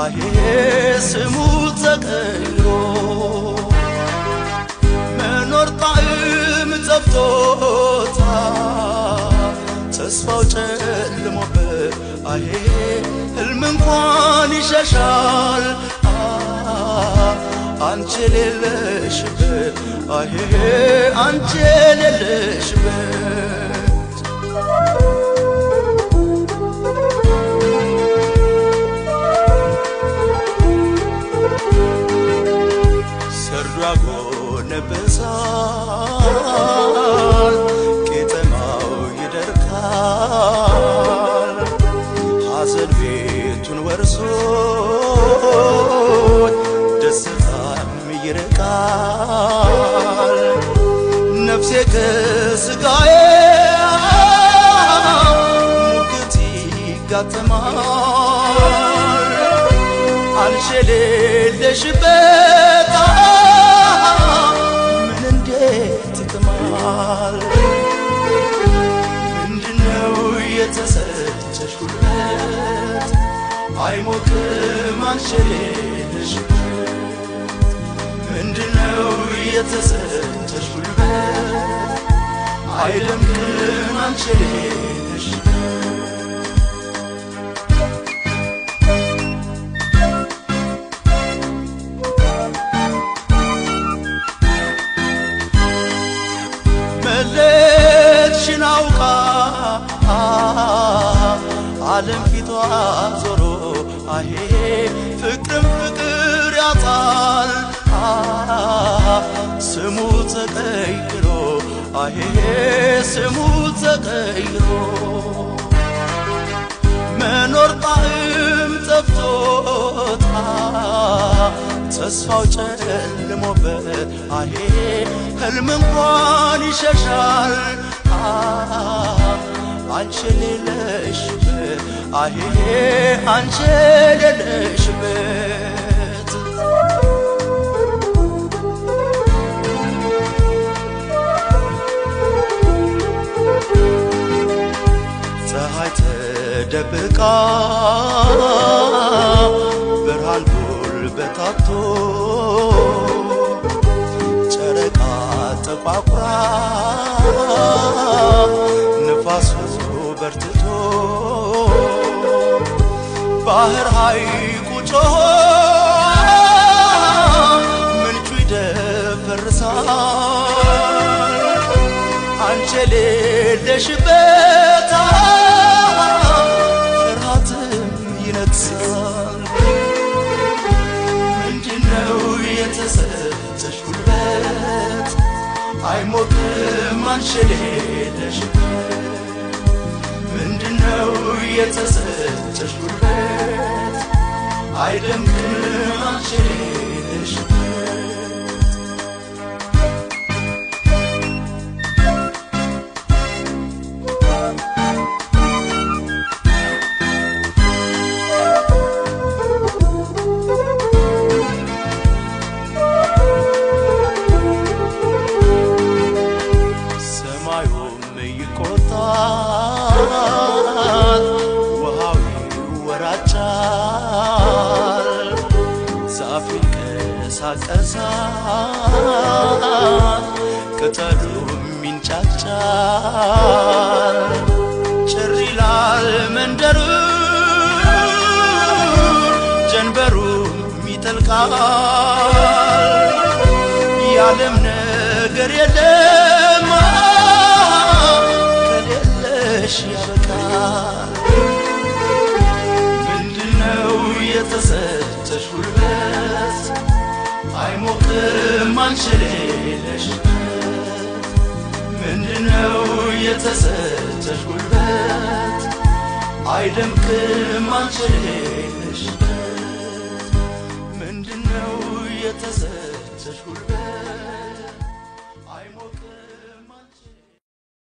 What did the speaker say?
አሄ ስሙ ተቀይሮ መኖር ጣዕም ጠፍቶታል ተስፋው ጨልሞበት አሄ ህልም እንኳን ይሸሻል አንቺ የሌለሽበት አሄ አንቺ የሌለሽበት ሰርዶ ያጎነበሳል ቄጠማው ይደርቃል ሐዘን ቤቱን ወርሶት ደስታም ይርቃል ነፍሴ ከስጋዬ ሙግት ይጋጠማል አንቺ የሌለሽበት ምን እንዴት ይጥማል ምንድነው የተሰጠሽ ጉልበት አይሞቅም አንቺ የሌለሽበት ምንድነው የተሰጠሽ ጉልበት አይደምቅም አንቺ የሌለሽበት መለትሽን አውቃ ዓለም ፊቷ ዞሮ አሄ ፍቅርም ፍቅር ያጣል ስሙ ተቀይሮ አሄ ስሙ ተቀይሮ መኖር ጣዕም ጠፍቶታል ተስፋው ጨልሞበት አሄ ህልም እንኳን ይሸሻል አንቺ የሌለሽበት አሄ አንቺ የሌለሽበት ፀሐይ ተደብቃ ብርሃን ጉልበታቶ ጨረቃ ተቋቁራ ንፋሱ በርትቶ ባህር ሐይቁ ጮሆ ምንጩ ይደፈርሳል አንቺ የሌለሽበት ፍርሃትም ይነግሳል ምንድነው የተሰጠሽ ጉልበት አይሞቅም አንቺ የሌለሽበት ምንድነው የተሰጠሽ ጉልበት አይደምቅም አንቺ የሌለሽበት ሰማዩም ይቆጣል፣ ውሃው ይወራጫል፣ ዛፍ ይንቀሳቀሳል፣ ቅጠሉም ይንጫጫል፣ ጭር ይላል መንደሩ ጀንበሩም ይጠልቃል። የዓለም ነገር የለም ከሌለሽ ያበቃል። ምንድነው የተሰጠሽ ጉልበት አይሞቅም አንቺ የሌለሽበት ምንድነው የተሰጠሽ ጉልበት አይደምቅም አንቺ የሌለሽበት ምንድነው የተሰጠሽ ጉልበት